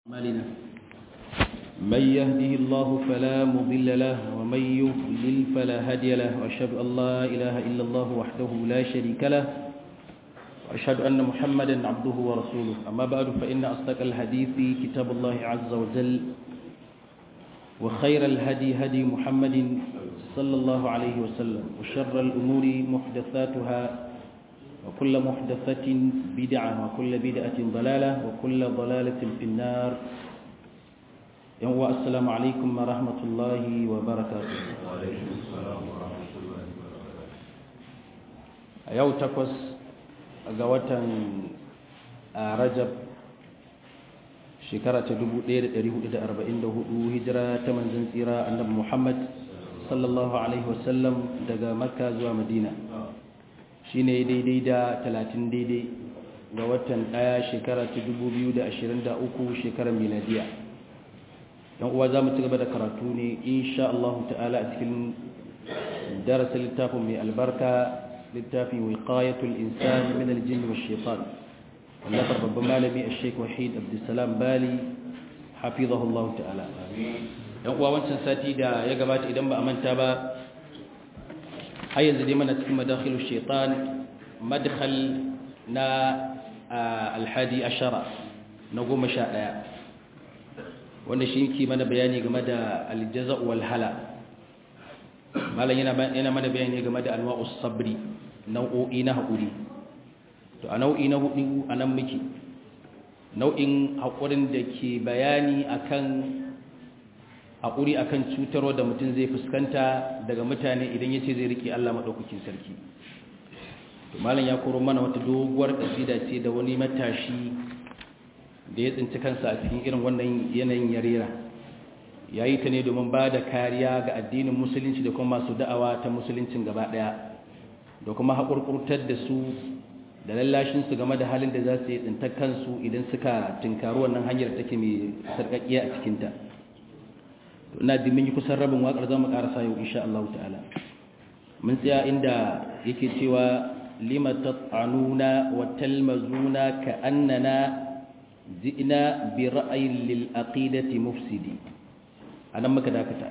أعمالنا من يهده الله فلا مضل له ومن يضلل فلا هادي له وأشهد أن لا إله إلا الله وحده لا شريك له وأشهد أن محمدا عبده ورسوله أما بعد فإن أصدق الحديث كتاب الله عز وجل وخير الهدي هدي محمد صلى الله عليه وسلم وشر الأمور محدثاتها وكل محدثة بدعة وكل بدعة ضلالة وكل ضلالة في النار يوم السلام عليكم ورحمة الله وبركاته وعليكم السلام ورحمة الله وبركاته يوم تقص قوة رجب shekara ta 1444 hijira ta manzon tsira annabi Muhammad sallallahu alaihi wasallam daga Makka zuwa Madina shine daidai da 30 daidai ga watan daya shekara ta 2023 shekarar miladiya yan uwa zamu ci gaba da karatu ne insha Allah ta'ala a cikin darasin littafin mai albarka littafin wiqayatul insani min al-jinn wash shaitan wallafar babban malami a sheik wahid abdulsalam bali hafizahullahu ta'ala yan uwa wancan sati da ya gabata idan ba a manta ba har yanzu dai mana cikin madakhilu shaitan madkhal na alhadi ashara na goma sha ɗaya wanda shi ke mana bayani game da aljaza wal hala malam yana mana bayani game da anwa'us sabri nau'o'i na haƙuri to a nau'i na hudu a nan muke nau'in haƙurin da ke bayani akan haƙuri akan cutarwa da mutum zai fuskanta daga mutane idan ya ce zai riƙe Allah maɗaukakin sarki to malam ya koro mana wata doguwar ƙasida ce da wani matashi da ya tsinci kansa a cikin irin wannan yanayin yarera ya yi ta ne domin ba da kariya ga addinin musulunci da kuma masu da'awa ta musuluncin gaba ɗaya da kuma haƙurƙurtar da su da lallashinsu game da halin da za su yi tsintar kansu idan suka tinkaru wannan hanyar take mai sarƙaƙiya a cikinta to ina ji mun yi kusan rabin waƙar za mu ƙarasa yau insha Allah ta'ala mun tsaya inda yake cewa lima tat'anuna wa talmazuna ka annana ji'na bi ra'ayin lil aqidati mufsidi anan muka dakata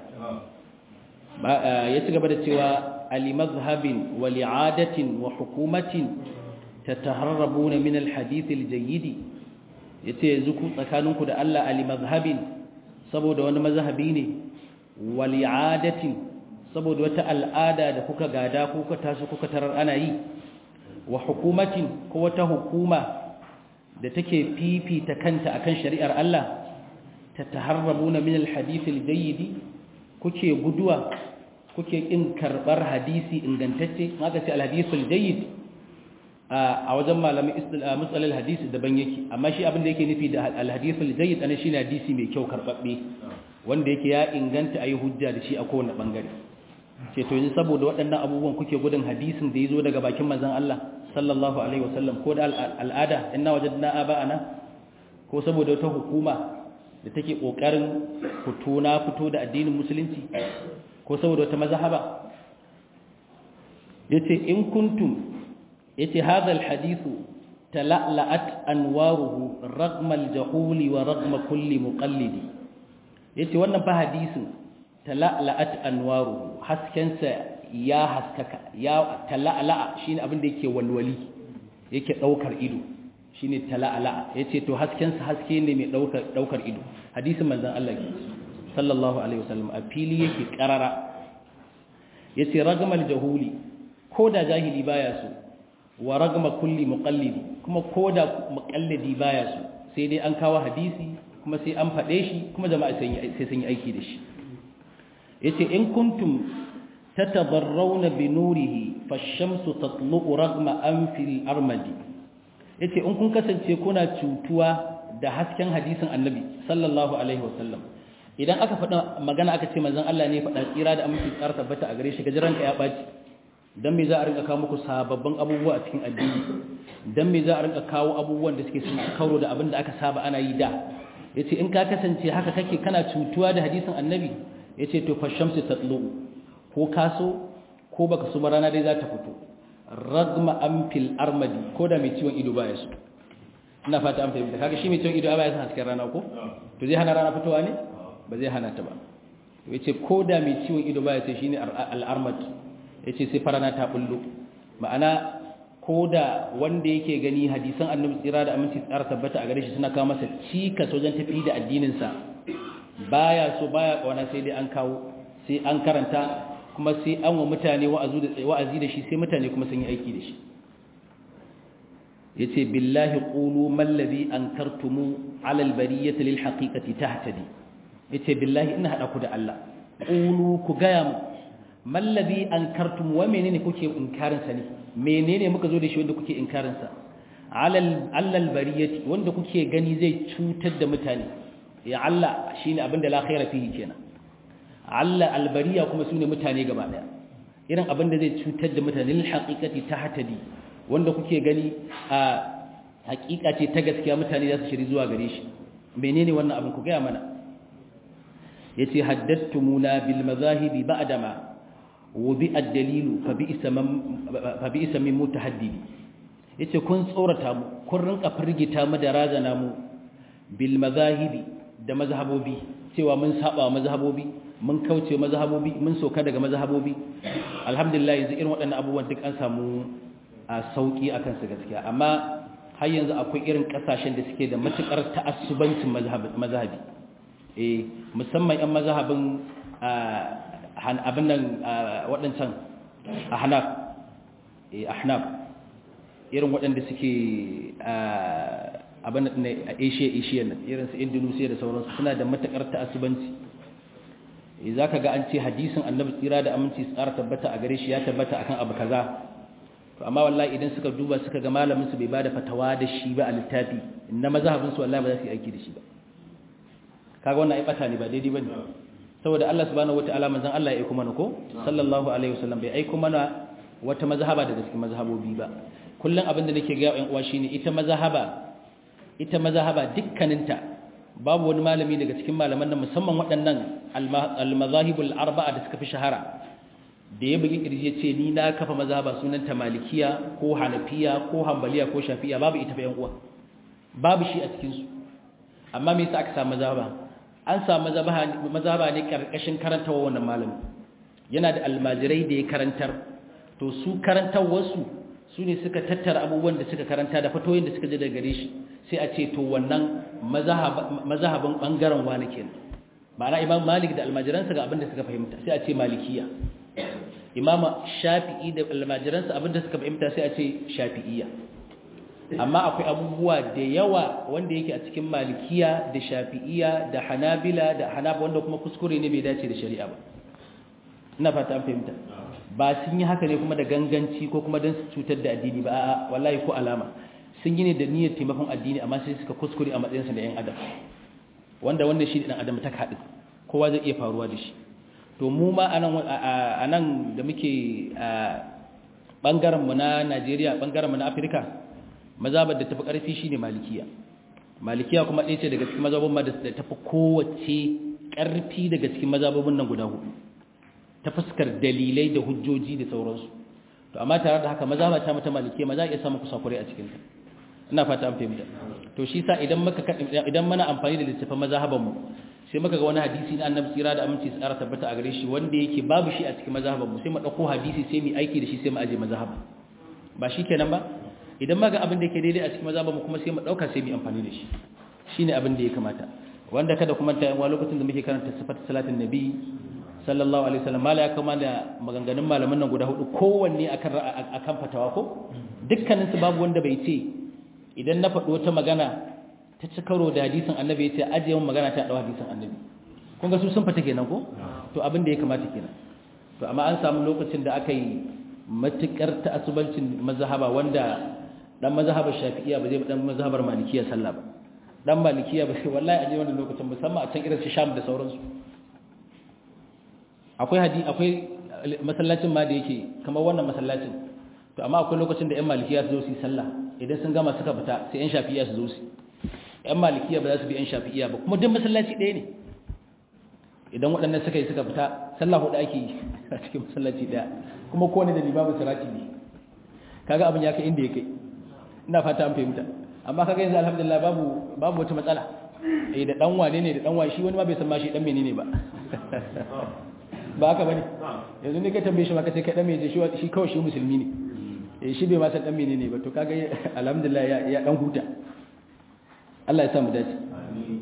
ya ci gaba da cewa ali mazhabin wa li'adatin wa hukumatin tataharrabuna min alhadith aljayid yace yanzu ku tsakaninku da Allah ali mazhabin saboda wani mazhabi ne wali'adatin saboda wata al'ada da kuka gada kuka taso kuka tarar ana yi wa hukumatin ko wata hukuma da take fifita kanta akan shari'ar Allah tataharrabuna min alhadith aljayid kuke guduwa kuke kin karbar hadisi ingantacce haka ce alhadith aljayid a wajen malamin matsalar hadisi daban yake amma shi abin da yake nufi da alhadisul jayyid ana shine hadisi mai kyau karbabbe wanda yake ya inganta ayi hujja da shi a kowane bangare ce to yanzu saboda waɗannan abubuwan kuke gudun hadisin da yazo daga bakin manzon Allah sallallahu alaihi wasallam ko da al'ada inna wajadna aba'ana ko saboda wata hukuma da take kokarin fito na fito da addinin musulunci ko saboda wata mazhaba yace in kuntum yace hadha alhadithu tala'la'at anwaruhu ragma aljahuli wa ragma kulli muqallidi yace wannan fa hadisin tala'la'at anwaruhu haskensa ya haskaka ya tala'la'a shine abin da yake walwali yake daukar ido shine tala'la'a yace to haskensa haske ne mai daukar daukar ido hadisin manzon Allah sallallahu alaihi wasallam a fili yake karara yace ragma aljahuli ko da jahili baya so wa ragma kulli muqallidi kuma koda muqallidi baya su sai dai an kawo hadisi kuma sai an fade shi kuma jama'a sai sun yi aiki da shi yace in kuntum tatadarrawna bi nurihi fash-shamsu tatlu'u ragma anfil armadi yace in kun kasance kuna cutuwa da hasken hadisin annabi sallallahu alaihi wasallam idan aka faɗa magana aka ce manzon Allah ne faɗa tsira da aminci tsara tabbata a gare shi gajiranka ya baci don me za a rinka kawo muku sababbin abubuwa a cikin addini don me za a rinka kawo abubuwan da suke sun kauro da abin da aka saba ana yi da ya ce in ka kasance haka kake kana cutuwa da hadisin annabi ya ce to fashamsu ta tslo ko kaso ko baka su rana dai za ta fito ragma amfil armadi ko da mai ciwon ido baya su ina fata an fahimta kaga shi mai ciwon ido ba ya san hasken rana ko to zai hana rana fitowa ne ba zai hana ta ba ya ce ko da mai ciwon ido ba ya ce shi ne al'armat ya ce sai farana ta bullo ma'ana ko da wanda yake gani hadisan annabi tsira da aminci tsara tabbata a gare shi suna kawo masa cikas wajen tafi da addininsa baya so baya kawana sai dai an kawo sai an karanta kuma sai an wa mutane wa'azi da shi sai mutane kuma sun yi aiki da shi yace billahi qulu mal ladhi ankartumu ala al bariyati lil haqiqati tahtadi yace billahi ina hada ku da Allah qulu ku gaya mu mal ladhi ankartum wa menene kuke inkarin sa ne menene muka zo da shi wanda kuke inkarin sa ala al bariyati wanda kuke gani zai cutar da mutane ya Allah shine abinda la khaira fihi kenan Allah al bariya kuma sune mutane gaba daya irin abinda zai cutar da mutane lil haqiqati tahtadi wanda kuke gani a hakika ce ta gaskiya mutane za su shiri zuwa gare shi menene wannan abin ku gaya mana yace haddattumuna bil mazahibi ba'dama wudi ad-dalilu fa bi'sa man fa bi'sa min mutahaddidi yace kun tsorata mu kun rinka firgita mu da razana mu bil mazahibi da mazhabobi cewa mun saba mazhabobi mun kauce mazhabobi mun soka daga mazhabobi alhamdulillah yanzu irin waɗannan abubuwan duk an samu a sauki a kansu gaskiya amma har yanzu akwai irin kasashen da suke da matukar ta'assubancin mazhabi eh musamman yan mazhabin abin nan waɗancan ahnaf eh ahnaf irin waɗanda suke abin nan a Asia Asia nan irin su Indonesia da sauransu suna da matukar ta'assubanci eh zaka ga an ce hadisin Annabi tsira da aminci tsara tabbata a gare shi ya tabbata akan abu kaza to amma wallahi idan suka duba suka ga malamin su bai bada fatawa da shi ba a littafi inna mazhabin su wallahi ba za su yi aiki da shi ba kaga wannan ai bata ne ba daidai bane saboda Allah subhanahu wataala manzon Allah ya aika mana ko sallallahu alaihi wasallam bai aika mana wata mazhaba daga cikin mazhabobi ba kullun abin da nake ga ƴan uwa shine ita mazhaba ita mazhaba dukkaninta babu wani malami daga cikin malaman nan musamman waɗannan al-mazahibul arba'a da suka fi shahara da ya bugi kirji ya ce ni na kafa mazhaba sunanta malikiya ko hanafiya ko hambaliya ko shafiya babu ita bayan uwa babu shi a cikinsu amma me yasa aka samu mazhaba an samu mazhaba ne karkashin karantawa wannan malami yana da almajirai da ya karantar to su karantarwarsu su ne suka tattara abubuwan da suka karanta da fatoyin da suka ji daga gare shi sai a ce to wannan mazhabin bangaren wani kenan ma'ana imam malik da almajiransa ga abin da suka fahimta sai a ce malikiya imama shafi'i da almajiransa abinda suka fahimta sai a ce shafi'iyya amma akwai abubuwa da yawa wanda yake a cikin malikiya da shafi'iyya da hanabila da hanaba wanda kuma kuskure ne bai dace da shari'a ba ina fata an fahimta ba sun yi haka ne kuma da ganganci ko kuma don su cutar da addini ba a'a wallahi ko alama sun yi ne da niyyar taimakon addini amma sai suka kuskure a matsayinsa da yan adam wanda wanda shi dan adam ta kaɗi kowa zai iya faruwa da shi to mu ma a nan da muke ɓangarenmu na najeriya ɓangarenmu na afirka mazabar da tafi ƙarfi shi ne malikiya malikiya kuma ɗaya ce daga cikin mazabin ma da tafi kowace ƙarfi daga cikin mazababin nan guda hudu ta fuskar dalilai da hujjoji da sauransu to amma tare da haka mazaba ta mata malikiya ma za a iya samun kusakurai a cikinta ina fata an fahimta to shi sa idan muka idan muna amfani da littafin mazhabanmu sai muka ga wani hadisi na annabi tsira da aminci tsara tabbata a gare shi wanda yake babu shi a cikin mazhaban mu sai mu dauko hadisi sai mu aiki da shi sai mu aje mazhaba ba shikenan ba idan muka abin da yake daidai a cikin mazhaban mu kuma sai mu dauka sai mu amfani da shi shine abin da ya kamata wanda kada kuma ta yan lokacin da muke karanta sifat salatin nabi sallallahu alaihi wasallam mala ya kama da maganganun malaman nan guda hudu kowanne akan akan fatawa ko dukkanin su babu wanda bai ce idan na faɗi wata magana ta ci karo da hadisin annabi ya ce ajiye magana ta ɗau hadisin annabi kun ga su sun fata kenan ko to abin da ya kamata kenan to amma an samu lokacin da aka yi matukar ta'assubancin mazhaba wanda dan mazhabar shafi'iyya ba zai dan mazhabar malikiya sallah ba dan malikiya ba sai wallahi aje wannan lokacin musamman a can irin su sham da sauransu akwai hadi akwai masallacin ma da yake kamar wannan masallacin to amma akwai lokacin da ƴan malikiya su zo su yi sallah idan sun gama suka fita sai ƴan shafi'iyya su zo su ƴan malikiya ba za su bi ƴan shafi'iyya ba kuma duk masallaci ɗaya ne idan waɗannan suka yi suka fita sallah hudu ake yi a cikin masallaci ɗaya kuma kowane da limamin sirati ne kaga abin ya kai inda ya kai ina fata an fahimta amma kaga yanzu alhamdulillah babu babu wata matsala eh da dan wane ne da dan wane shi wani ma bai san ma shi dan menene ba ba haka bane yanzu ne ka tambaye shi ma kace kai dan menene shi shi kawai shi musulmi ne eh shi bai ma san dan menene ba to kaga alhamdulillah ya ya dan huta Allah ya sa mu dace amin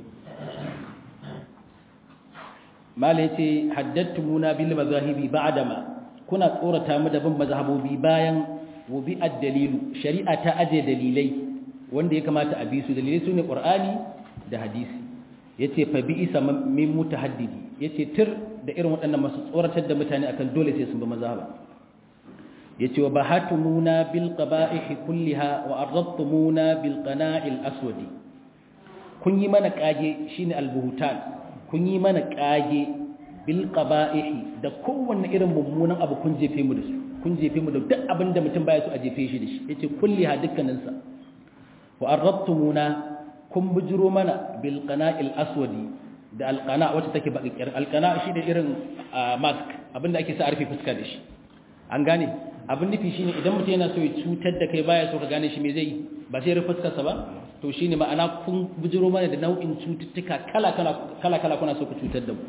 mala yace haddattumuna bil mazahibi ba'dama kuna tsorata mu da bin mazhabobi bayan wubi ad-dalilu shari'a ta aje dalilai wanda ya kamata a bi su dalilai sune qur'ani da hadisi yace fa bi isa min mutahaddidi yace tir da irin waɗannan masu tsoratar da mutane akan dole sai sun bi mazhaba yace wa bahatumuna bil qaba'ih kulliha wa arradtumuna bil qana'il aswadi kun yi mana kage shine al-buhtan kun yi mana kage bil qaba'ihi da kowanne irin mummunan abu kun jefe mu da su kun jefe mu da duk abin da mutum baya so a jefe shi da shi yace kulliha dukkanin sa wa arrabtumuna kun bujiro mana bil qana'il aswadi da al qana wacce take bakir al qana shi da irin mask abinda ake sa a rufe fuska da shi an gane abin nufi shine idan mutum yana so ya cutar da kai baya so ka gane shi me zai yi ba sai rufe fuskarsa ba to shine ma'ana kun bujiro mana da nau'in cututtuka kala kala kala kala kuna so ku cutar da mu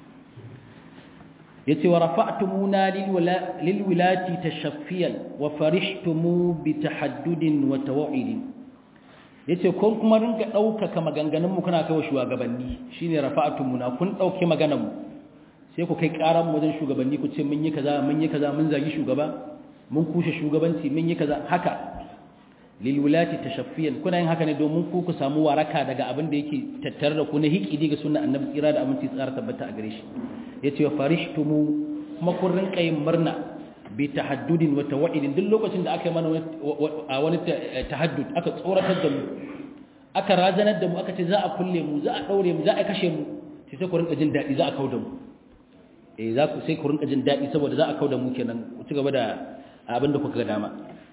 yace wa rafa'tumuna lil wilati tashaffiyan wa farihtumu bi tahaddudin wa tawa'idin yace kun kuma rinka daukaka maganganun mu kuna kai wa shugabanni shine rafa'tumuna kun dauke maganar mu sai ku kai karan mu wajen shugabanni ku ce mun yi kaza mun yi kaza mun zagi shugaba mun kushe shugabanci mun yi kaza haka lil wilati tashaffiyan kuna yin haka ne domin ku ku samu waraka daga abin da yake tattare da ku na hikidi ga sunnan annabi tsira da aminci tsara tabbata a gare shi yace wa farishtumu kuma kun rinka yin murna bi tahaddudin wa tawa'idin duk lokacin da aka yi mana wani tahaddud aka tsoratar da mu aka razanar da mu aka ce za a kulle mu za a daure mu za a kashe mu sai sai ku rinka jin dadi za a kauda mu eh za ku sai ku rinka jin dadi saboda za a kauda mu kenan ku ci gaba da abin da kuka ga dama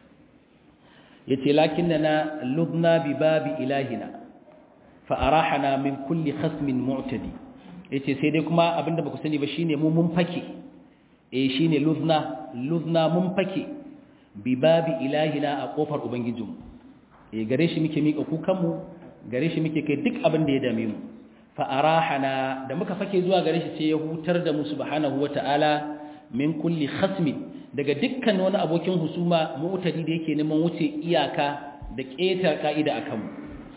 yace lakinnana ludna bi babi ilahina fa arahana min kulli khasmin mu'tadi yace sai dai kuma abinda baku sani ba shine mu mun fake eh shine ludna ludna mun fake bi babi ilahina a kofar ubangijinmu eh gare shi muke mika kukan mu gare shi muke kai duk abin da ya dame mu fa arahana da muka fake zuwa gare shi sai ya hutar da mu subhanahu wataala min kulli khasmin daga dukkan wani abokin husuma mu'tadi da yake neman wuce iyaka da ƙetar ka'ida akan mu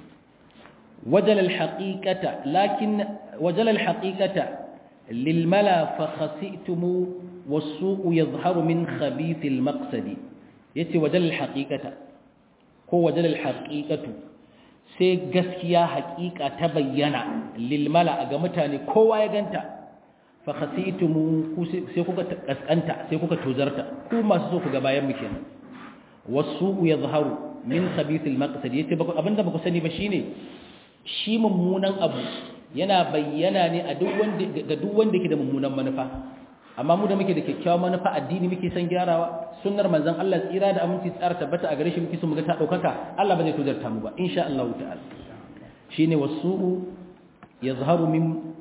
وجل الحقيقة لكن وجل الحقيقة للملا فخسئتم والسوء يظهر من خبيث المقصد يتي وجل الحقيقة هو وجل الحقيقة sai gaskiya haƙiƙa ta bayyana lilmala ga mutane kowa ya ganta fa khasitumu sai kuka kaskanta sai kuka tozarta ku masu so ku ga bayan mu kenan wasu yadhharu min khabith al-maqsad yace abinda baku sani ba shine shi mummunan abu yana bayyana ne a duk wanda ga duk wanda yake da mummunan manufa amma mu da muke da kyakkyawan manufa addini muke san gyarawa sunnar manzon Allah tsira da aminci tsara tabbata a gare shi muke so mu ga ta daukaka Allah ba zai tuzarta mu ba insha Allah ta'ala shine wasu'u yazharu min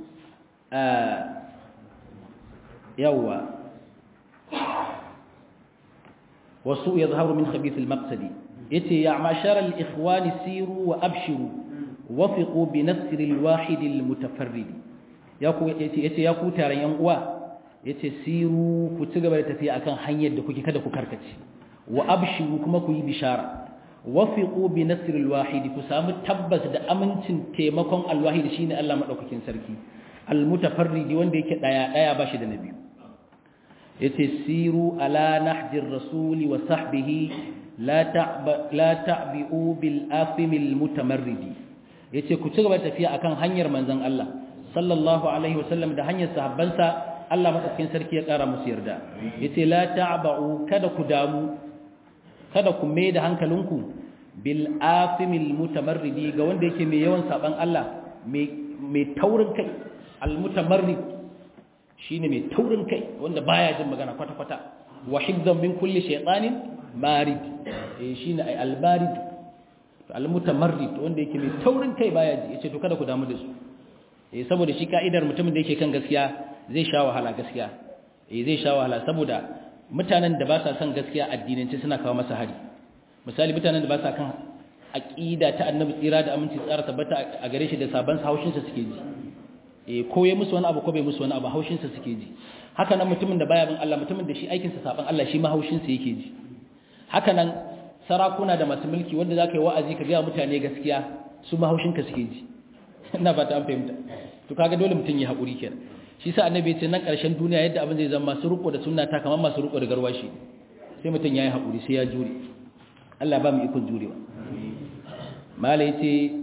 yawa wasu'u yazharu min khabith al-maqsadi yace ya mashar al-ikhwani siru wa abshiru wafiqu bi nasri al-wahid al-mutafarrid ya ku yace yace ya ku taron yan uwa yace siru ku ci gaba da tafiya akan hanyar da kuke kada ku karkace wa abshiru kuma ku yi bishara wafiqu bi nasri al-wahid ku samu tabbas da amincin taimakon al-wahid shine Allah madaukakin sarki al-mutafarrid wanda yake daya daya bashi da nabi yace siru ala nahji ar-rasuli wa sahbihi la ta'ba la ta'bi'u bil afimil mutamarridi yace ku ci gaba da tafiya akan hanyar manzon Allah sallallahu alaihi wasallam da hanyar sahabbansa Allah madaukakin sarki ya kara musu yarda yace la ta'ba'u kada ku damu kada ku mai da hankalinku bil afimil mutamarridi ga wanda yake mai yawan saban Allah mai mai taurin kai al mutamarrid shine mai taurin kai wanda baya jin magana kwata kwata wa hibzan min kulli shaytanin marid eh shine ai al marid al-mutamarrid wanda yake mai taurin kai baya ji yace to kada ku damu da su eh saboda shi kaidar mutumin da yake kan gaskiya zai sha wahala gaskiya eh zai sha wahala saboda mutanen da ba sa son gaskiya addinance suna kawo masa hari misali mutanen da ba sa kan aqida ta annabi tsira da aminci tsara tabbata a gare shi da saban haushin sa suke ji eh ko ya musu wani abu ko bai musu wani abu haushin sa suke ji haka nan mutumin da baya bin Allah mutumin da shi aikin sa saban Allah shi ma haushin sa yake ji haka nan sarakuna da masu mulki wanda zaka yi wa'azi ka ga mutane gaskiya su ma haushin ka suke ji ina fata an fahimta to kaga dole mutun ya hakuri kenan shi sa annabi ya ce nan karshen duniya yadda abin zai zama masu riko da sunna ta kamar masu riko da garwashi sai mutun yayi hakuri sai ya jure Allah ba mu ikon jurewa mala yace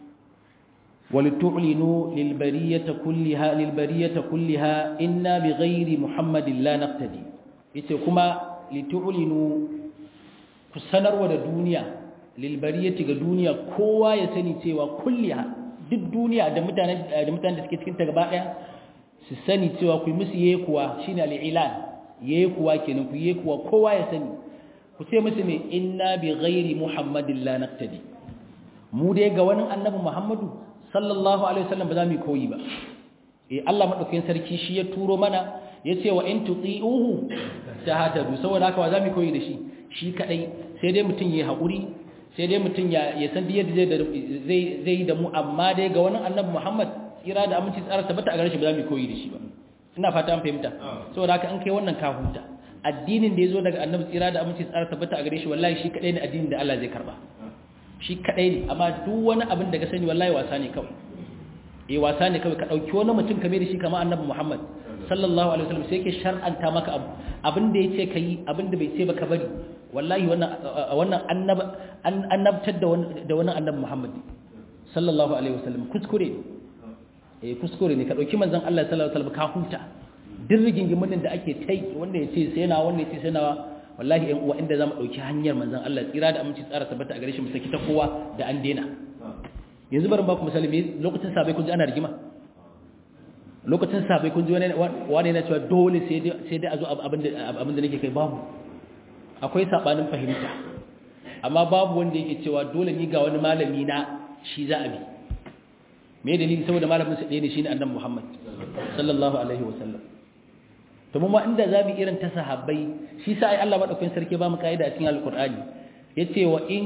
ولتعلنوا للبرية كلها للبرية كلها إنا بغير محمد لا نقتدي yace kuma litu'linu ku sanarwa da duniya lilbariyati ga duniya kowa ya sani cewa kulliha duk duniya da mutanen da mutanen da suke cikin ta gaba daya su sani cewa ku musu yekuwa shine al-ilan yekuwa kenan ku yekuwa kowa ya sani ku ce musu me inna bi ghairi muhammadin la naqtadi mu dai ga wani annabi muhammadu sallallahu alaihi wasallam ba za mu koyi ba eh Allah madaukakin sarki shi ya turo mana yace wa in tuti'uhu tahtadu saboda haka wa za mu koyi da shi shi kadai sai dai mutun yayi hakuri sai dai mutun ya ya san yadda zai zai zai da mu amma dai ga wani annabi Muhammad kira da aminci tsara tabbata a gare shi ba za mu koyi da shi ba ina fata an fahimta saboda haka an kai wannan kafunta addinin da yazo daga annabi tsira da aminci tsara tabbata a gare shi wallahi shi kadai ne addinin da Allah zai karba shi kadai ne amma duk wani abin da ka sani wallahi wasa ne kawai eh wasa ne kawai ka dauki wani mutum kame da shi kamar annabi Muhammad sallallahu alaihi wasallam sai yake shar'anta maka abu abin da yace kai abin da bai ce ba ka bari wallahi wannan wannan annab annabtar da wani da wani annabi Muhammad sallallahu alaihi wasallam kuskure eh kuskure ne ka dauki manzon Allah sallallahu alaihi wasallam ka huta duk rigingimin da ake tai wanda yace sai na wanda yace sai na wallahi ɗan uwa inda zamu dauki hanyar manzon Allah tsira da aminci tsara tabbata a gare shi mu saki ta kowa da an dena yanzu bari ba ku misali me lokacin sabai kun ji ana rigima lokacin sabai kun ji wani wani yana cewa dole sai dai sai dai a zo abin da abin da nake kai babu akwai sabanin fahimta amma babu wanda yake cewa dole ni ga wani malami na shi za a bi me dalili saboda malamin sa ɗaya ne shine annabi Muhammad sallallahu alaihi wasallam to mun ma inda zabi irin ta sahabbai shi sa ai Allah madaukakin sarki ba mu kaida a cikin alqur'ani yace wa in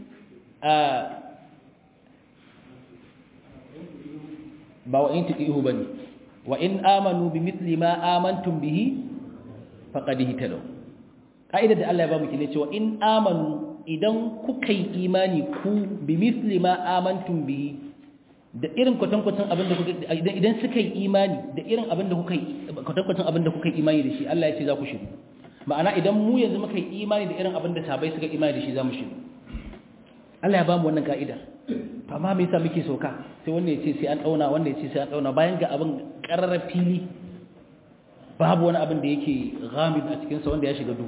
ba wa in tuqihu bane wa in amanu bimithli ma amantum bihi faqad ihtadaw kaida da Allah ya ba mu kine cewa in amanu idan kuka yi imani ku bimithli ma amantum bihi da irin kwatankwacin abin da kuka idan idan suka yi imani da irin abin da kuka yi kwatankwacin abin da kuka yi imani da shi Allah ya ce za ku shiru ma'ana idan mu yanzu muka yi imani da irin abin da sahabbai suka imani da shi za mu shiru Allah ya ba mu wannan ka'idar to amma me yasa muke soka sai wanda ya ce sai an dauna wanda ya ce sai an dauna bayan ga abin qarara fili babu wani abin da yake ghamid a cikin sa wanda ya shiga duhu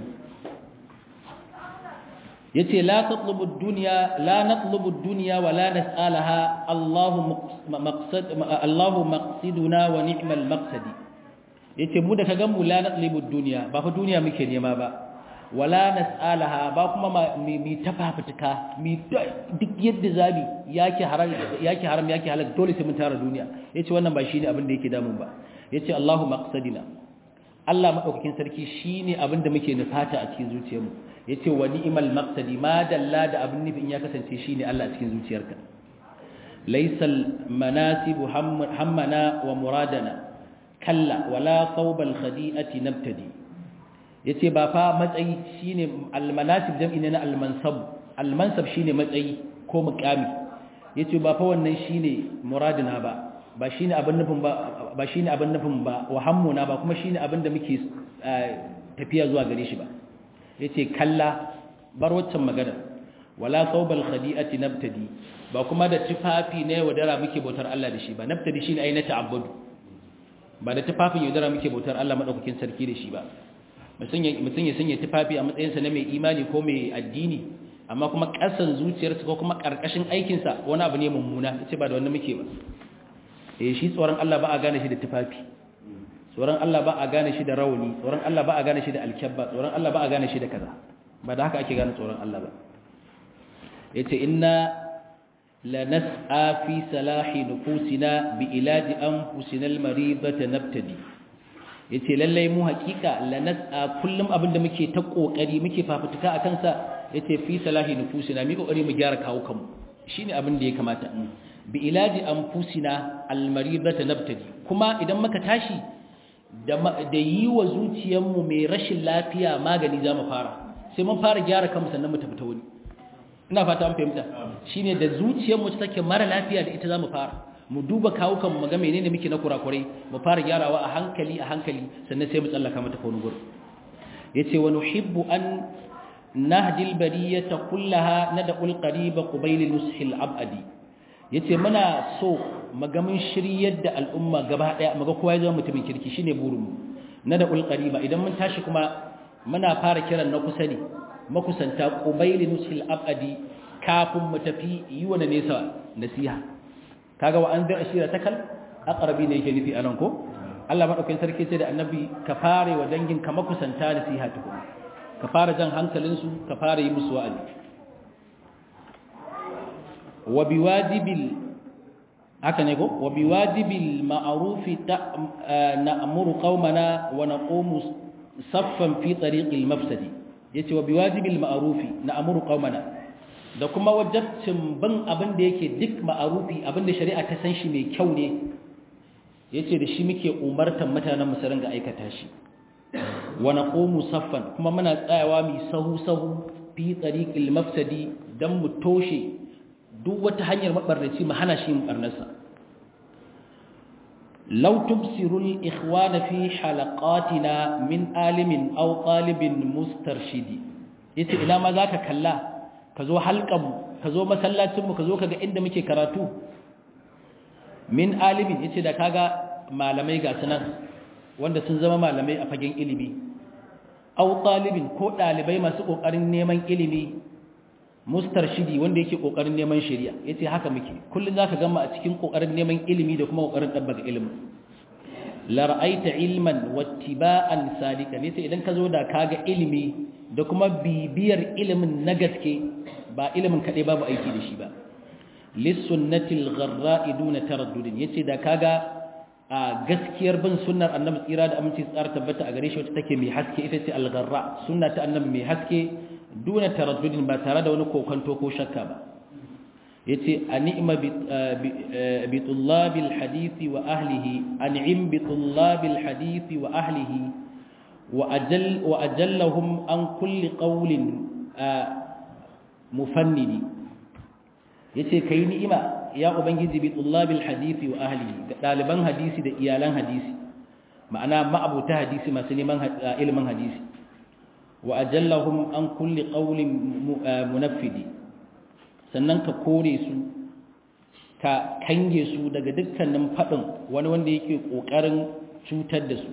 yace la tatlubu ad-dunya la natlubu ad-dunya wa la nas'alaha Allahu maqsad Allahu maqsiduna wa ni'mal maqsadi yace mu da kaga mu la natlubu ad-dunya ba fa duniya muke nema ba wala nas'alaha ba kuma mi tafafutuka mi duk yadda zabi yake haram yake haram yake halal dole sai mun tara duniya yace wannan ba shine abin da yake damun ba yace Allahu maqsadina Allah madaukakin sarki shine abin da muke nufata a cikin zuciyarmu yace wa ni'mal maqsadi ma dalla da abin nufin ya kasance shine Allah a cikin zuciyarka laysal manasibu hammana wa muradana kalla wala thawbal khadi'ati nabtadi yace ba fa matsayi shine almanasib jam'i ne na almansab almansab shine matsayi ko muqami yace ba fa wannan shine muradina ba ba shine abin nufin ba ba shine abin nufin ba wa hammuna ba kuma shine abin da muke tafiya zuwa gare shi ba yace kalla bar waccan magana wala thawbal khadi'ati nabtadi ba kuma da tufafi ne wadara muke bautar Allah da shi ba nabtadi shine ai na ta'abbudu ba da tufafin yaudara muke bautar Allah madaukakin sarki da shi ba mutum ya sanya tufafi a matsayinsa na mai imani ko mai addini amma kuma ƙasan zuciyarsa ko kuma ƙarƙashin aikinsa wani abu ne mummuna ce ba da wani muke ba eh shi tsoron Allah ba a gane shi da tufafi tsoron Allah ba a gane shi da rauni tsoron Allah ba a gane shi da alkyabba tsoron Allah ba a gane shi da kaza ba da haka ake gane tsoron Allah ba yace inna la nas'a fi salahi nufusina bi ilaji anfusina al-maridata nabtadi yace lallai mu hakika lanas'a kullum abinda muke ta kokari muke fafutuka akan sa yace fi salahi nufusina mi kokari mu gyara kawo kanmu shine abin da ya kamata bi ilaji anfusina almaridata nabtadi kuma idan muka tashi da da yi wa zuciyarmu mai rashin lafiya magani zamu fara sai mun fara gyara kanmu sannan mu tafi ta wani ina fata an fahimta shine da zuciyarmu ta take mara lafiya da ita zamu fara mu duba kawukan mu ga menene muke na kurakurai mu fara gyarawa a hankali a hankali sannan sai mu tsallaka mata wani gurin yace wa nuhibbu an nahdi albariyata kullaha nad'u alqariba qubayl nushil abadi yace muna so magamin shiryar da al'umma gaba daya maga kowa ya zama mutumin kirki shine burin mu nad'u alqariba idan mun tashi kuma muna fara kiran na kusa ne makusanta qubayl nushil abadi kafin mu tafi yi wa nesa nasiha kaga wa anzir ashiratakal aqrabi ne yake nufi anan ko Allah madaukakin sarki sai da annabi ka fare wa dangin ka makusanta nasiha tuku ka fara jan hankalin su ka fara yi musu wa'azi wa biwajibil haka ne ko wa biwajibil ma'ruf na'muru qaumana wa naqumu saffan fi tariqil mafsadi yace wa biwajibil ma'ruf na'muru qaumana da kuma wajabcin bin abin da yake duk ma'arufi abin da shari'a ta san shi mai kyau ne yace da shi muke umartan mutanen musarin ga aikata shi wa naqumu saffan kuma muna tsayawa mi sahu sahu fi tariqil mafsadi dan mu toshe duk wata hanyar mabarnaci mu hana shi barnarsa law tubsiru al-ikhwana fi halaqatina min alimin aw talibin mustarshidi yace ina ma zaka kalla ka zo halkanmu ka zo masallacinmu ka zo ka ga inda muke karatu min alimin yace da kaga malamai ga sunan wanda sun zama malamai a fagen ilimi aw talibin ko dalibai masu kokarin neman ilimi mustarshidi wanda yake kokarin neman shari'a yace haka muke kullun zaka gama a cikin kokarin neman ilimi da kuma kokarin dabbaka ilimin la ra'aita ilman wattiba'an sadiqan yace idan ka zo da kaga ilimi da kuma bibiyar ilimin na gaske ba ilimin kaɗai babu aiki da shi ba lissunnatil gharra'i duna taraddudin yace da kaga a gaskiyar bin sunnar annabi tsira da aminci tsara tabbata a gare shi wacce take mai haske ita ce al-gharra sunna ta annabi mai haske duna taraddudin ba tare da wani kokanto ko shakka ba yace an'ima bi tullabil hadisi wa ahlihi an'im bi tullabil hadisi wa ahlihi وأجل وأجلهم عن كل قول مفند yace kai ni'ima ya ubangiji bi tullabil hadisi wa ahlihi da daliban hadisi da iyalan hadisi ma'ana ma'abuta hadisi masu neman ilimin hadisi wa ajallahum an kulli qawlin munaffidi sannan ka kore su ka kange su daga dukkanin fadin wani wanda yake kokarin cutar da su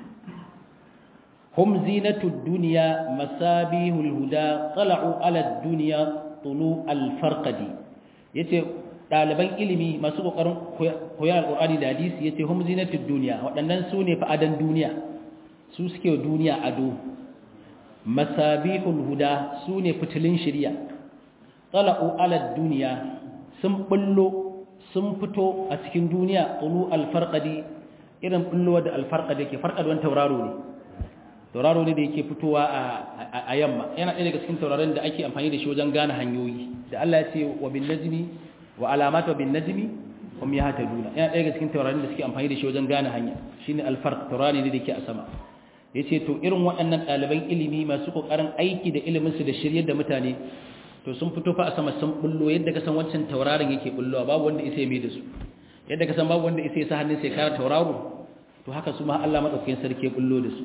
هم زينة الدنيا مسابيه الهدى طلعوا على الدنيا طلوع الفرقد yace ɗaliban ilimi masu ƙoƙarin koyar alƙur'ani da hadisi yace hum zinatud duniya waɗannan su ne fa'adan duniya su suke duniya ado masabihul huda su ne fitilin shirya tala'u ala duniya sun bullo sun fito a cikin duniya tulu alfarqadi irin bullowa da alfarqadi ke farqad wani tauraro ne tauraro ne da yake fitowa a yamma yana ɗaya daga cikin tauraron da ake amfani da shi wajen gane hanyoyi da Allah ya ce wa bin najmi wa alamat wa bin najmi hum yahtaduna yana ɗaya daga cikin tauraron da suke amfani da shi wajen gane hanya shine alfarq taurari ne da yake a sama yace to irin waɗannan ɗaliban ilimi masu kokarin aiki da ilimin su da shiryar da mutane to sun fito fa a sama sun bullo yadda ka san wancan tauraron yake bullowa babu wanda isa ya mai da su yadda ka san babu wanda isa ya sa hannun sai kara tauraro to haka su ma Allah madaukakin sarki ya bullo da su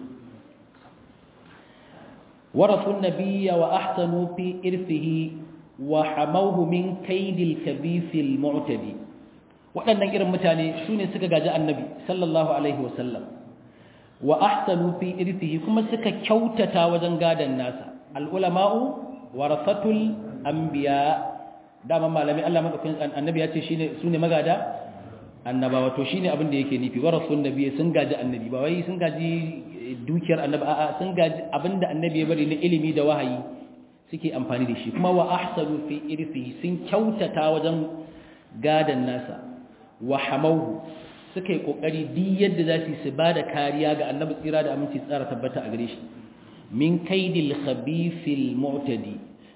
ورثوا النبي وأحسنوا في إرثه وحموه من كيد الكبيث المعتدي waɗannan irin mutane su ne suka gaji annabi sallallahu alaihi wasallam wa ahsanu fi irthihi kuma suka kyautata wajen gadan nasa al-ulama'u warasatul anbiya dama malami Allah madaukakin annabi ya ce shine sune magada annabawa to shine abin da yake nufi warasun nabi sun gaji annabi ba wai sun gaji dukiyar annabi a'a sun gaji abinda annabi ya bari na ilimi da wahayi suke amfani da shi kuma wa ahsanu fi irfihi sun kyautata wajen gadan nasa wa hamauhu suka yi kokari duk yadda za su su bada kariya ga annabi tsira da aminci tsara tabbata a gare shi min kaidil khabithil mu'tadi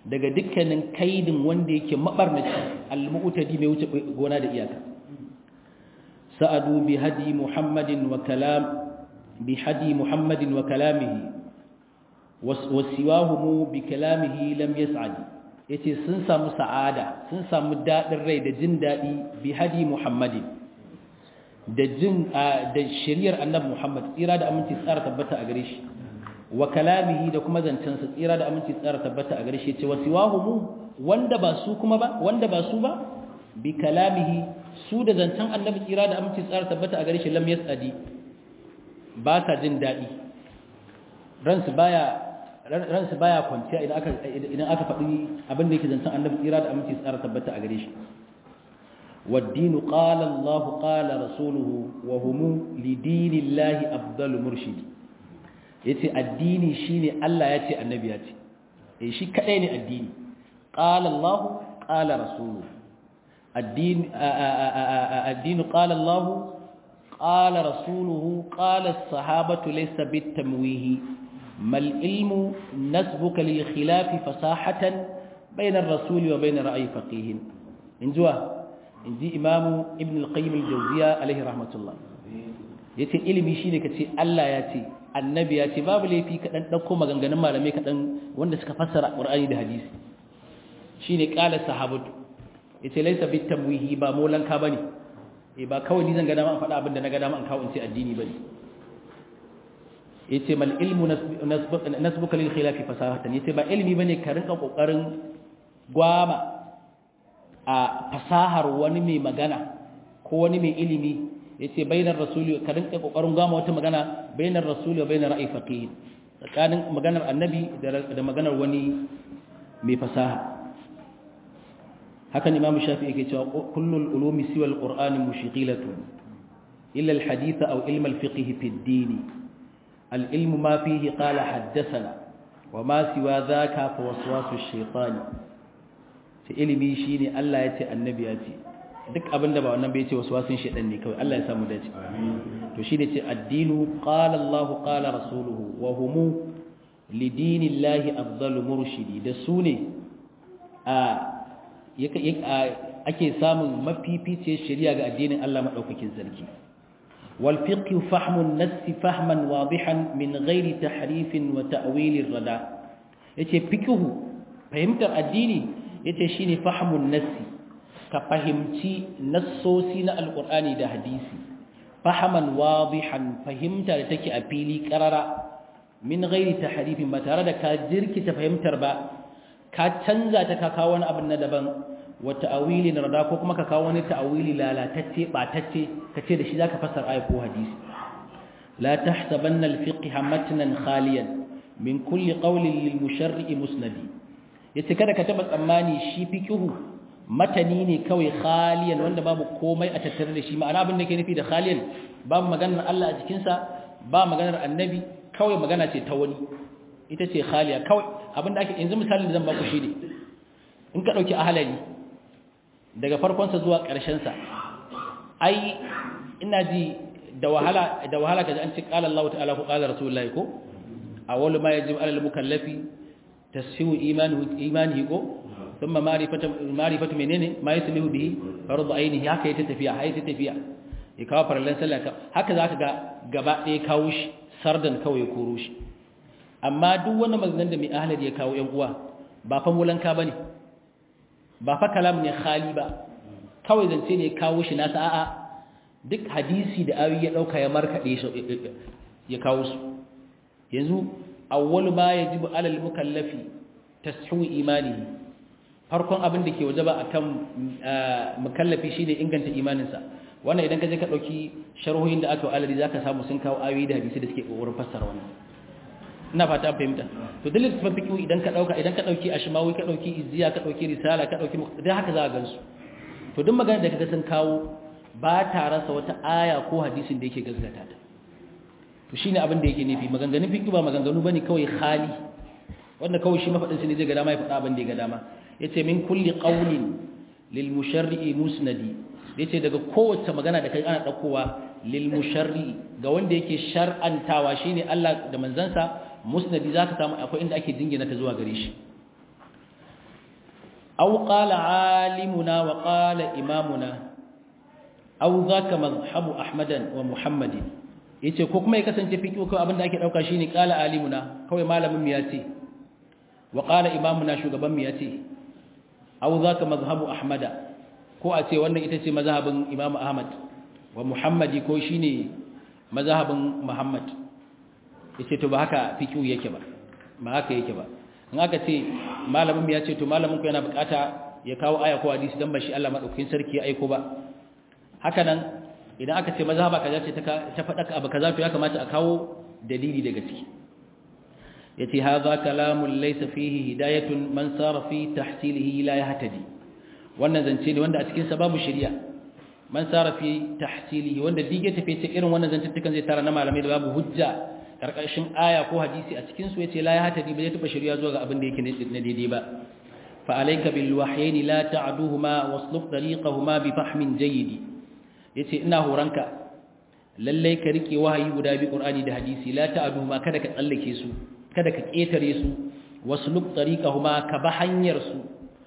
daga dukkanin kaidin wanda yake mabarnaci al-mu'tadi mai wuce gona da iyaka sa'adu bi hadi muhammadin wa kalam bi hadi muhammadin wa kalamihi wasiwahumu bi kalamihi lam yas'ad yace sun samu sa'ada sun samu dadin rai da jin dadi bi hadi muhammadin da jin da shari'ar annabi muhammad tsira da aminci tsara tabbata a gare shi wa kalamihi da kuma zancen sa tsira da aminci tsara tabbata a gare shi yace wasiwahumu wanda ba su kuma ba wanda ba su ba bi kalamihi su da zancen annabi tsira da aminci tsara tabbata a gare shi lam yas'adi ba sa jin dadi ransu baya ransu baya kwanciya idan aka idan aka faɗi abin da yake zancen annabi tsira da aminci tsara tabbata a gare shi waddinu qala Allah qala rasuluhu wa hum li dinillahi afdalu murshidi yace addini shine Allah yace annabi yace eh shi kadai ne addini qala Allah qala rasuluhu addini addinu qala Allah qala rasuluhu qala as-sahabatu laysa bitamwihi ما العلم نسبك للخلاف فصاحة بين الرسول وبين رأي فقيه إن جوا إن جي إمام ابن القيم الجوزية عليه رحمة الله yace ilimi shine kace Allah ya ce annabi ya ce babu laifi ka dan dauko maganganun malamai ka dan wanda suka fassara Qur'ani da hadisi shine qala sahabatu yace laysa bitamwihi ba molanka bane eh ba kawai ni zan ga dama an faɗa abin da na ga dama an kawo in ce addini bane yace mal ilmu nasbuka lil khilafi fasahatan yace ba ilmi bane ka rinka kokarin gwama a fasahar wani mai magana ko wani mai ilimi yace bainar rasuli ka rinka kokarin gwama wata magana bainar rasuli wa bainar ra'i faqih tsakanin maganar annabi da maganar wani mai fasaha hakan imam shafi yake cewa kullul ulumi siwa alqur'ani mushghilatun illa alhadith aw ilm alfiqh fi ad-din العلم ما فيه قال حدثنا وما سوى ذاك فوسواس الشيطان ce ilimi shine Allah ya ce annabi ya ce duk abinda ba wannan bai ce waswasin shedan ne kawai Allah ya samu dace to shine ce addinu qala Allah qala rasuluhu wa hum lidinillahi afdalu murshidi da su ne a ake samun mafifice shari'a ga addinin Allah madaukakin sarki والفقه فهم النص فهما واضحا من غير تحريف وتأويل الردى yace fikihu fahimtar addini yace shine fahmun nassi ka fahimci nassosi na alqur'ani da hadisi fahaman wadihan fahimta da take a fili karara min ghairi tahrifin ba tare da ka jirkita fahimtar ba ka canza ta ka kawo wani abin na daban wa ta'awilin rada ko kuma ka kawo wani ta'awili lalatacce batacce kace da shi zaka fassara ayat ko hadisi la tahsabanna al-fiqh matnan khaliyan min kulli qawlin lil musharri musnadi yace kada ka taba tsammani shi fiqhu matani ne kawai khaliyan wanda babu komai a tattare da shi ma'ana abin da ke nufi da khaliyan babu maganar Allah a jikin sa ba maganar annabi kawai magana ce ta wani ita ce khaliya kawai abin da ake yanzu misalin da zan baku shi ne in ka dauki ahalali daga farkonsa zuwa ƙarshensa ai ina ji da wahala da wahala kaji an ce qala Allah ta'ala ko qala rasulullahi ko awwalu ma yajibu 'ala al-mukallafi tashihu imanihi imanihi ko thumma ma'rifatu ma'rifatu menene ma yaslihu bihi fardu ainihi haka yake tafiya haka yake tafiya ya kawo farallan sallah haka zaka ga gaba ɗaya kawo shi sardan kawai koro shi amma duk wani maganar da mai ahlali ya kawo yan uwa ba fa mulanka bane ba fa kalam ne khali ba kawai zance ne kawo shi nasa a'a duk hadisi da ayoyi ya dauka ya markade shi ya kawo su yanzu awwal ma yajibu alal mukallafi tashihu imanihi farkon abin da ke wajaba akan mukallafi shine inganta imaninsa wannan idan ka je ka dauki sharhohin da aka wa aladi zaka samu sun kawo ayoyi da hadisi da suke kokarin fassara wannan ina fata fahimta to dalilin tafan fiqh idan ka dauka idan ka dauki ashmawi ka dauki izziya ka dauki risala ka dauki dai haka za ka gansu to duk magana da kaga sun kawo ba ta rasa wata aya ko hadisin da yake gaskata ta to shine abin da yake nufi maganganun fiqh ba maganganu bane kawai khali wanda kawai shi mafadin ne zai ga dama ya faɗa abin da ya ga dama yace min kulli qawlin lil musharri musnadi yace daga kowace magana da kai ana daukowa lil musharri ga wanda yake shar'antawa shine Allah da manzansa musnadi zaka samu akwai inda ake jingina ta zuwa gare shi aw qala alimuna wa qala imamuna aw zaka madhhabu ahmadan wa muhammadin yace ko kuma ya kasance fiqh ko abinda ake dauka shine qala alimuna kawai malamin mu yace wa qala imamuna shugaban mu yace aw zaka madhhabu ahmada ko a ce wannan ita ce mazhabin imam ahmad wa muhammadi ko shine mazhabin muhammad yace to ba haka fiqh yake ba ba haka yake ba in aka ce malamin mu yace to malamin ku yana bukata ya kawo aya ko hadisi dan ba shi Allah madaukakin sarki ya aiko ba haka nan idan aka ce mazhaba kaza ce ta faɗa abu kaza to ya kamata a kawo dalili daga ciki yace hadha kalamun laysa fihi hidayatun man sara fi tahsilihi la yahtadi wannan zance ne wanda a cikin sa babu shari'a man sara fi tahsilihi wanda dige tafi ce irin wannan zance tukan zai tara na malamai da babu hujja karkashin aya ko hadisi a cikin su yace la yahtadi ba zai taba shari'a zuwa ga abin da yake na daidai ba fa alayka bil wahyayn la ta'duhuma wasluk tariqahuma bi fahmin jayyid yace ina horanka lallai ka rike wahayi guda bi qur'ani da hadisi la ta'du ma kada ka tsallake su kada ka ketare su wasluk tariqahuma ka ba hanyar su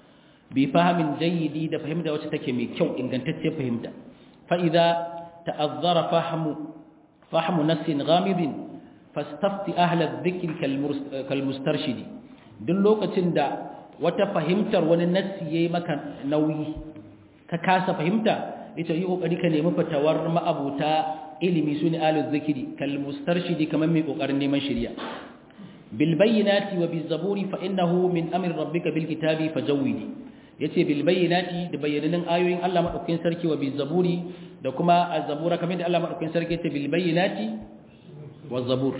bi fahmin jayyidi da fahimta wacce take mai kyau ingantacce fahimta fa idza ta'azzara fahmu fahmu nassin ghamidin fastafti ahla adh-dhikri kal mustarshidi duk lokacin da wata fahimtar wani nassi yayi maka nauyi ka kasa fahimta ita yi kokari ka nemi fatawar ma'abuta ilimi sune alu zikiri kal mustarshidi kaman mai kokarin neman shari'a bil bayyinati wa biz zaburi fa innahu min amri rabbika bil kitabi fajawidi yace bil bayyinati da bayyanan ayoyin Allah madaukakin sarki wa biz zaburi da kuma az-zabura kamar da Allah madaukakin sarki yace bil bayyinati waz zabur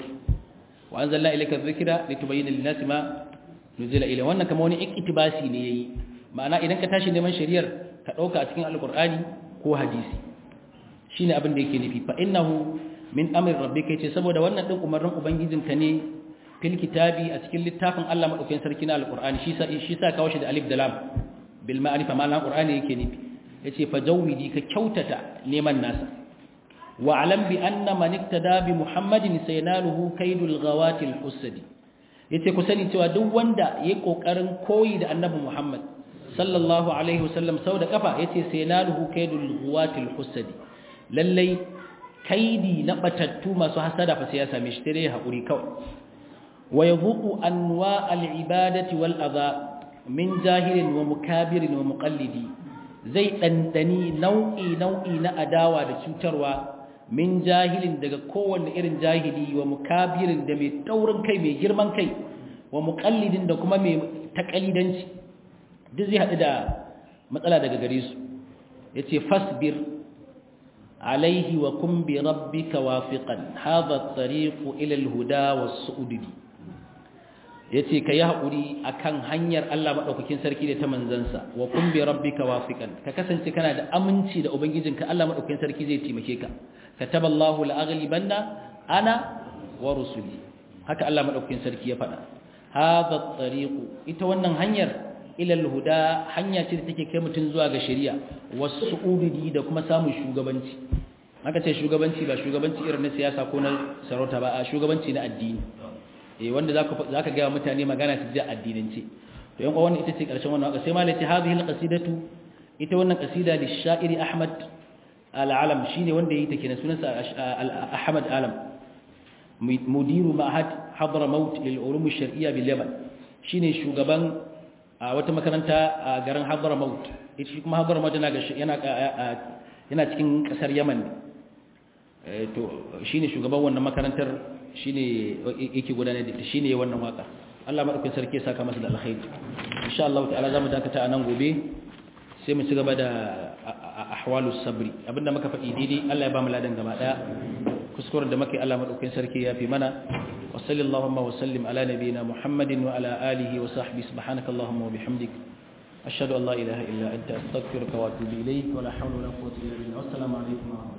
wa anzalna ilayka adh-dhikra litubayyana lin-nasi ma nuzila ilayhi wannan kamar wani iktibasi ne yayi ma'ana idan ka tashi neman shari'ar ka dauka a cikin alqur'ani ko hadisi shine abin da yake nufi fa innahu min amri rabbika yace saboda wannan din umarnin ubangijinka ne fil kitabi a cikin littafin Allah madaukakin sarki na alqur'ani shi sa shi sa kawo shi da alif da lam bil ma'rifa ma alqur'ani yake nufi yace fa jawwidi ka kyautata neman nasa wa alam bi anna man iktada bi muhammadin sayanaluhu kaidul ghawati al husadi yace ku sani cewa duk wanda yayi kokarin koyi da annabi muhammad sallallahu alaihi wasallam sau da kafa yace sai naluhu kaidul ghuwatil husadi lallai kaidi na batattu masu hasada fa sai ya same shi tare hakuri kawai wa yadhuqu anwa al ibadati wal adha min jahilin wa mukabirin wa muqallidi zai dandani nau'i nau'i na adawa da cutarwa min jahilin daga kowanne irin jahili wa mukabirin da mai taurin kai mai girman kai wa muqallidin da kuma mai takalidanci duk zai haɗu da matsala daga gare su ya ce fasbir alaihi wa kun bi rabbika wafiqan hadha tariqu ila alhuda was-su'udi yace ka yi haƙuri akan hanyar Allah madaukakin sarki da ta manzansa wa kun bi rabbika wafiqan ka kasance kana da aminci da ubangijinka Allah madaukakin sarki zai taimake ka kataballahu la'aghlibanna ana wa rusuli haka Allah madaukakin sarki ya faɗa hadha tariqu ita wannan hanyar ilal huda hanya ce da take kai mutum zuwa ga shari'a wasu ududi da kuma samun shugabanci haka ce shugabanci ba shugabanci irin na siyasa ko na sarauta ba a shugabanci na addini eh wanda zaka zaka ga mutane magana su ji addinance to yan wannan ita ce karshen wannan waka sai malai ce hadhihi alqasidatu ita wannan qasida li sha'iri ahmad al-alam shine wanda yayi take na sunansa ahmad alam mudiru ma'had hadramaut lil ulum ash-shar'iyya bil yaman shine shugaban a wata makaranta a garin Hadramaut ita shi kuma Hadramaut yana yana yana cikin kasar Yaman ne to shine shugaban wannan makarantar shine yake gudanar da shine wannan waka Allah madaukakin sarki ya saka masa da alkhairi insha Allah ta'ala zamu dakata a nan gobe sai mu ci gaba da ahwalus sabri abinda muka faɗi daidai Allah ya ba mu ladan gaba daya kuskuren da muke Allah madaukakin sarki ya fi mana وصل اللهم وسلم على نبينا محمد وعلى آله وصحبه سبحانك اللهم وبحمدك أشهد أن لا إله إلا أنت أستغفرك وأتوب إليك ولا حول ولا قوة إلا بالله والسلام عليكم ورحمة الله